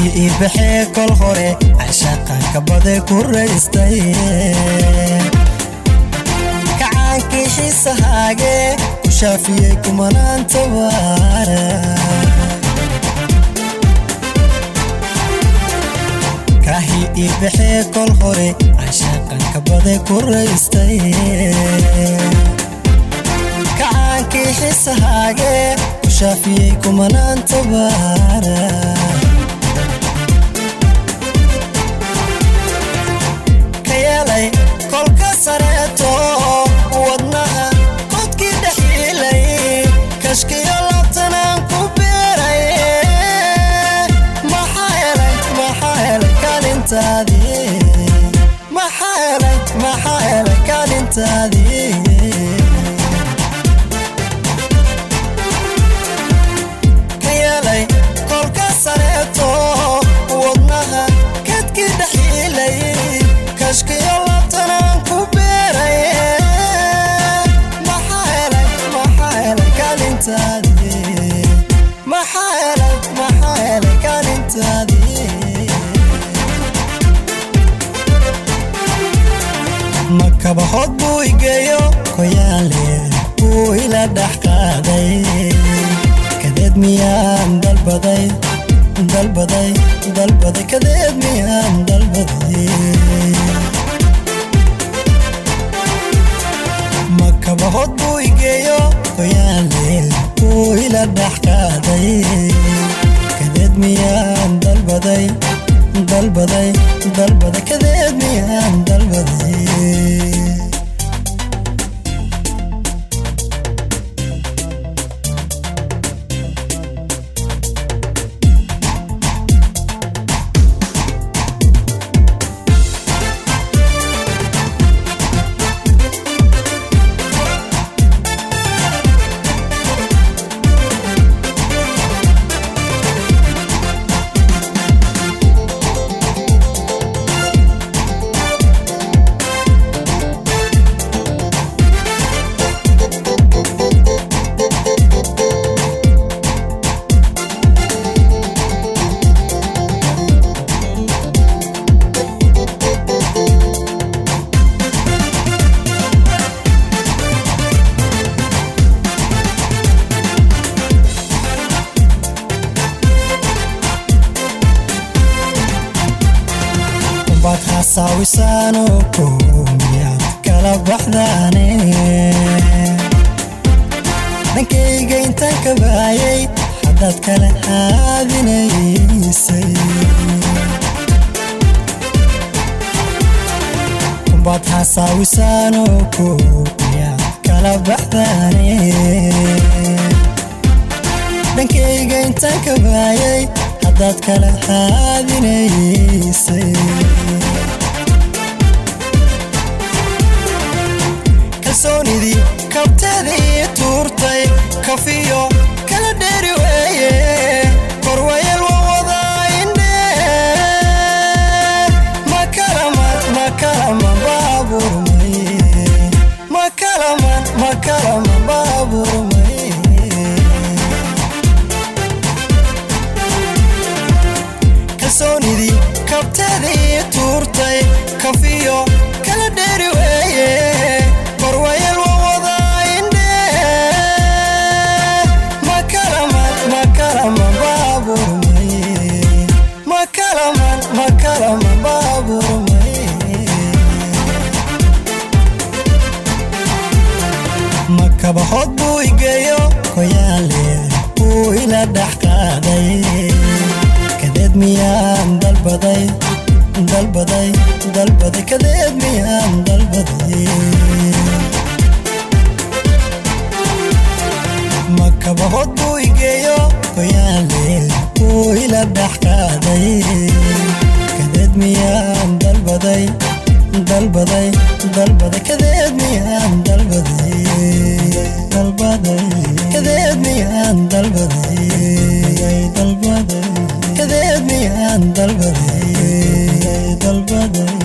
kahii ii baxee kol hore cashaqanka bade ku raystay kacaankii xiisahaage ku shaafiyey kumanaanta waara kahii ii baxee kol hore cashaqanka bade ku raystay kacaankii xiisahaage ku shaafiyey kumanaanta waara ka yeelay kolka sareeto wadnaha qodkii dhaxiilay kashkiyo labtanaan ku beeray maxaa helay maxaa helay kaalintaadii maxaa helay maxaa helay kaalintaadii ka yeelay kolka sareeto wadnaha kadkii dhaxiilay kashkiyo labtanaan ku beeray maxaa helay maxaa helay kaalintaadii maxaa helay maxaa helay kaalintaadii makabahood buu igeeyo koyaale buu ila dhex qaaday kadeed miyaan dalbaday dalbaday dalbaday kadeed miyaan dalbaday makabahood buu igeeyo koyaale buu ila dhex qaaday kadeed miyaan dalbaday dalbaday dalbaday kadeed miyaan dalbaday baad hasaawisaano koomiyaad kala baxdaane dhankayga intaan ka baayay haddaad kala haadinaysay baad hasaawisaano koomiyaad kala baxdaane dhankayga intaan ka baayay haddaad kala haadinaysay kalsoonidii kabteedii tuurtay kafiyo kala dheeri weeye korwayel waa wadaa indhe makalaman makalaman baaburmay makalaman makalaman baaburmay kalsoonidii kabteedii tuurtay kafiyo kala dheeri weeye korwayel waa wadaa indhe makalaman makalaman baaburmay makalaman makalaman baaburmay makabahood buu igeeyo koyaale buu ila dhex qaaday kadeed miyaan dalbaday dalbaday dalbaday kadeed miyaan dalbaday makabahood buu igeeyo koyaale buu ila dhex qaaday kadeed miyaan dalbaday dalbaday dalbaday kadeed miyaan dalbaday dalbaday kadeed miyaan dalbaday dalbaday kadeed miyaan dalbaday dalbaday